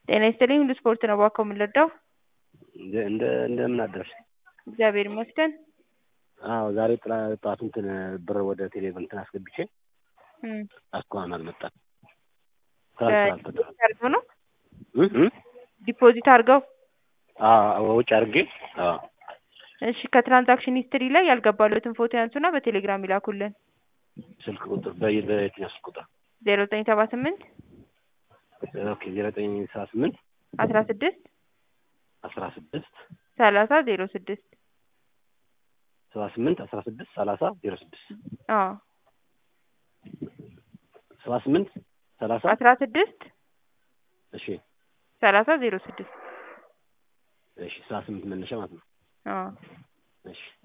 ጤና ይስጥልኝ ሁሉ ስፖርት ነው እባክዎ የምንረዳው? እንደ እንደ እንደምን አደርሽ? እግዚአብሔር ይመስገን። አዎ ዛሬ ጥላ ጠዋት እንትን ብር ወደ ቴሌብር እንትን አስገብቼ እም እስካሁን አልመጣም። በዲፖዚት አድርገው ነው እ እ ዲፖዚት አድርገው? አዎ ወጪ አድርጌ አዎ እሺ ከትራንዛክሽን ሂስትሪ ላይ ያልገባሎትን ፎቶ ያንሱና በቴሌግራም ይላኩልን። ስልክ ቁጥር በየ በየትኛው ስልክ ቁጥር? ዜሮ ዘጠኝ ሰባ ስምንት ኦኬ ዜሮ ዘጠኝ ሰባ ስምንት አስራ ስድስት አስራ ስድስት ሰላሳ ዜሮ ስድስት ሰባ ስምንት አስራ ስድስት ሰላሳ ዜሮ ስድስት አዎ ሰባ ስምንት ሰላሳ አስራ ስድስት እሺ ሰላሳ ዜሮ ስድስት እሺ ሰባ ስምንት መነሻ ማለት ነው። አዎ እሺ